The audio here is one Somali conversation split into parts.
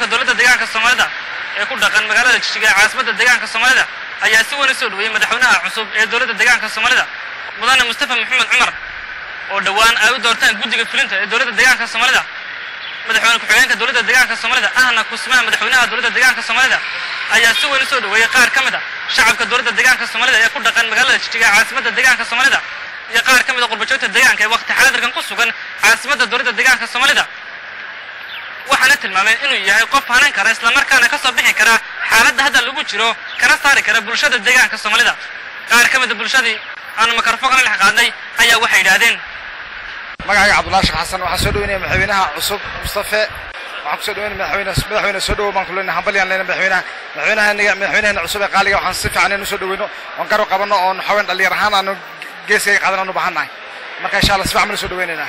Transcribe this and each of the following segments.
dowladda deegaanka soomaalida ee ku dhaqan magaalada jishiga ee caasimadda deegaanka soomaalida ayaa si weyn u soo dhoweeyey madaxweynaha cusub ee dowladda deegaanka soomaalida mudane mustafa maxamed cumar oo dhowaan ay u doortaan guddiga fulinta ee dowladda deegaanka soomaalida madaxweyne ku-xigeenka dowladda deegaanka soomaalida ahna kusmaha madaxweynaha dowladda deegaanka soomaalida ayaa si weyn u soo dhoweeyey qaar ka mid a shacabka dowladda deegaanka soomaalida ee ku dhaqan magaalada jishiga ee caasimadda deegaanka soomaalida iyo qaar ka mid a qurbajoogta deegaanka ee waqti xaadirkan ku sugan caasimadda dowladda deegaanka soomaalida waxaana tilmaameen inuu yahay qof hanan kara islamarkaana ka soo bixi kara xaaladda hadda lagu jiro kana saari kara bulshada deegaanka soomaalida qaar ka mid a bulshadii aanu mikrofonkana dhex qaadnay ayaa waxay yidhaahdeen magacayga cabdullahi sheekh xasan waxaan soo dhaweynaya madaxweynaha cusub mustafe waxaan kusoo dhaweynaya madaxweyne madaxweyne soo dhawow baan ku leenahay hambalyaan leenahay madaxweynaha madaxweynaha madaxweynaheena cusub ee qaaliga waxaan si fiican inuu soo dhaweyno oon garab qabanno oon haween dhalinyar ahaan aanu geeskayga qaadan aanu bahannahay marka insha allah si fiican baan soo dhaweynaynaa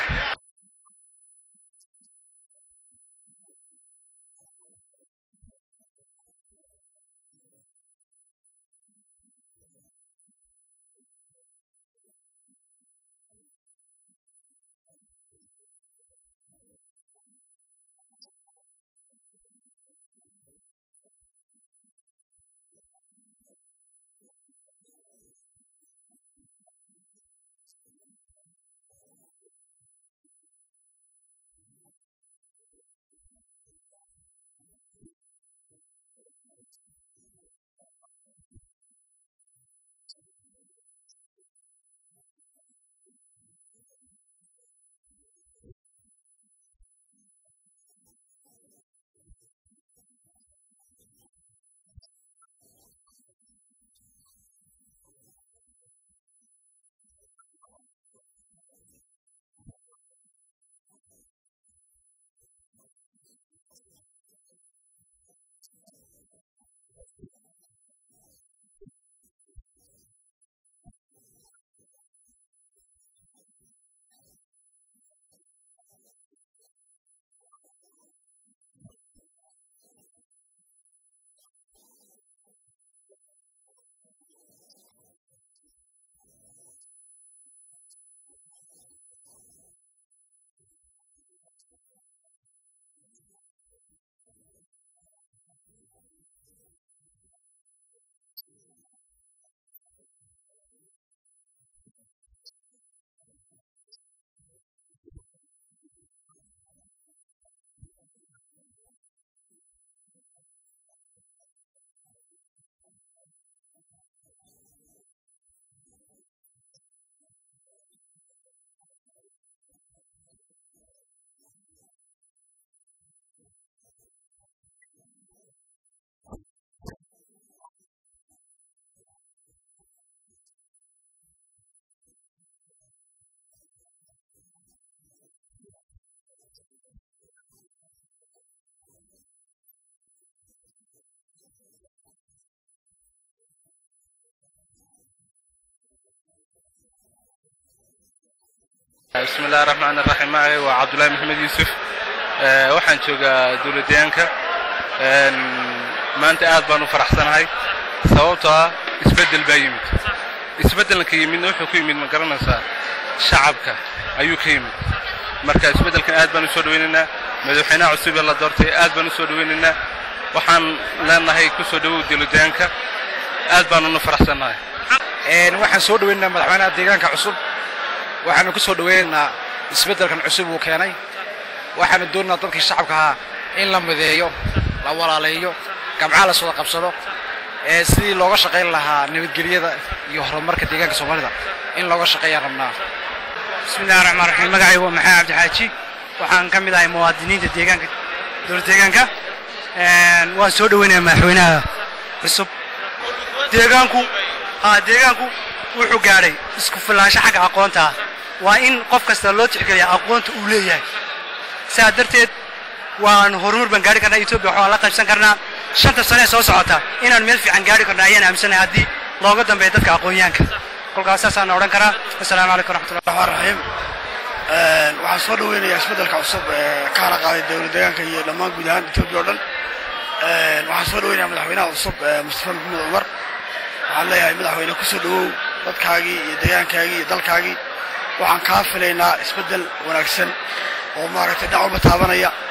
bismi illahi raxmaan raxiim magacay waa cabdullaahi maxamed yuusuf waxaan joogaa dowladdeegaanka maanta aad baan u faraxsanahay sababtoo ah isbeddel baa yimid isbeddelka yimidna wuxuu ku yimid ma garanaysaa shacabka ayuu ka yimid marka isbeddelkan aad baan u soo dhawaynaynaa madaxweynaha cusub ee la doortay aad baan u soo dhawaynaynaa waxaan leenahay ku soo dhawow dowladdeegaanka aad baanunu faraxsannahay waxaan soo dhaweynaynaa madaxweynaha deegaanka cusub waxaanu ku soo dhaweynaynaa isbeddelkan cusub uu keenay waxaanu doonaynaa dadkii shacabka ahaa in la mideeyo la walaaleeyo gamcaha la soo qabsado ee sidii looga shaqayn lahaa nabadgelyada iyo horumarka deegaanka soomaalida in looga shaqeeyaan rabnaa bismillahi raxmaan raxiim magacay waa maxamed cabdixaaji waxaan ka mid ahay muwaadiniinta deegaanka dowlad deegaanka waan soo dhaweynayaa madaxweynaha cusub deegaanku haa deegaanku wuxuu gaadhay isku filaansho xagga aqoonta ah waa in qof kasta loo tixgeliya aqoonta uu leeyahay sidaa darteed waan horumar baan gaari karnaa etoobiya waxaan la qaybsan karnaa shanta sane ee soo socota inaan meel fiican gaari karno ayaan aaminsanahay haddii looga dambeeyo dadka aqoonyahanka kolkaas saasaan odhan karaa assalaamu calaykum waraxmatullah الرحمن الرحيم waxaan soo dhaweynayaa isbeddelka cusub ee ka hara qaaday dowlad deegaanka iyo dhammaan guud ahaan etoobiya oo dhan waxaan soo dhaweynayaa madaxweynaha cusub mustafa maxamed cumar waxaan leeyahay madaxweyne ku soo dhawow dadkaagii iyo deegaankaagii iyo dalkaagii waxaan kaa filaynaa isbeddel wanaagsan oo maaragtay dhinac walba taabanaya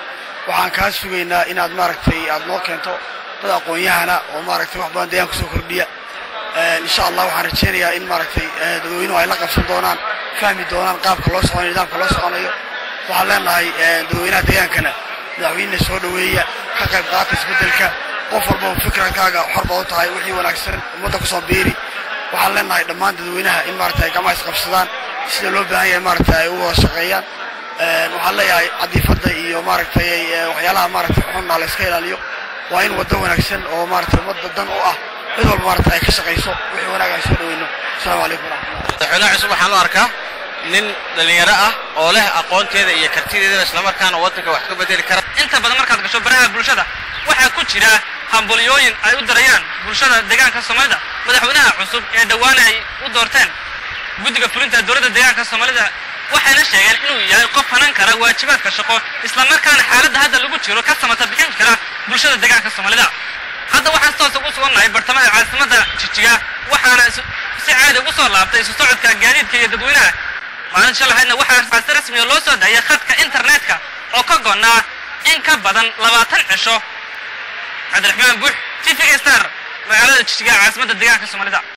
waxaan kaa sugaynaa inaad maaragtay aad noo keento dad aqoon-yahana oo maaragtay wax badan deegaanka kusoo kordhiya insha allah waxaan rajaynayaa in maaragtay dadweynuhu ay la qabsan doonaan fahmi doonaan qaabka loo soconayo nidaamka loo soconayo waxaan leenahay dadweynaha deegaankana madaxweyne soo dhoweeya ka qayb qaata isbeddelka qof walbaba fikrankaaga xor baad u tahay wixii wanaagsan ummadda kusoo biiri waxaan leenahay dhammaan dadweynaha in maaragtay gamaha isqabsadaan sida loo baahan yahay maaragtay ay u wada shaqeeyaan waxaan leeyahay cadiifadda iyo maaragtay waxyaalaha maaragtay xunna la iska ilaaliyo waa in waddo wanaagsan oo maaragtay ummadda dan u ah cid walba maaragtay ay ka shaqayso wixii wanaag ay soo dhoweyno asalaamu calaykum waraxmatullah madaxweynaha cusub waxaan u arkaa nin dhallinyaro ah oo leh aqoonteeda iyo kartideeda islamarkaana waddanka wax ka bedeli kara inta badan markaad gasho baraha bulshada waxaa ku jira hambulyooyin ay u darayaan bulshada deegaanka soomaalida madaxweynaha cusub ee dhowaan ay u doorteen guddiga fulinta dowladda deegaanka soomaalida waxayna sheegeen inuu yahay qof hanan kara waajibaadka shaqo islamarkaana xaaladda hadda lagu jiro ka samata bixin kara bulshada deegaanka soomaalida hadda waxaan si toos ugu sugannahay bartamaha caasimadda jijiga waxaana si caadi ugu soo laabtay isu socodka gaadiidka iyo dadweynaha maalin shalahaydna waxaa si rasmiya loo soo daayay khadka internetka oo ka goonnaa in ka badan labaatan cisho cabdiraxmaan buux t v star magaalada jijiga caasimadda deegaanka soomaalida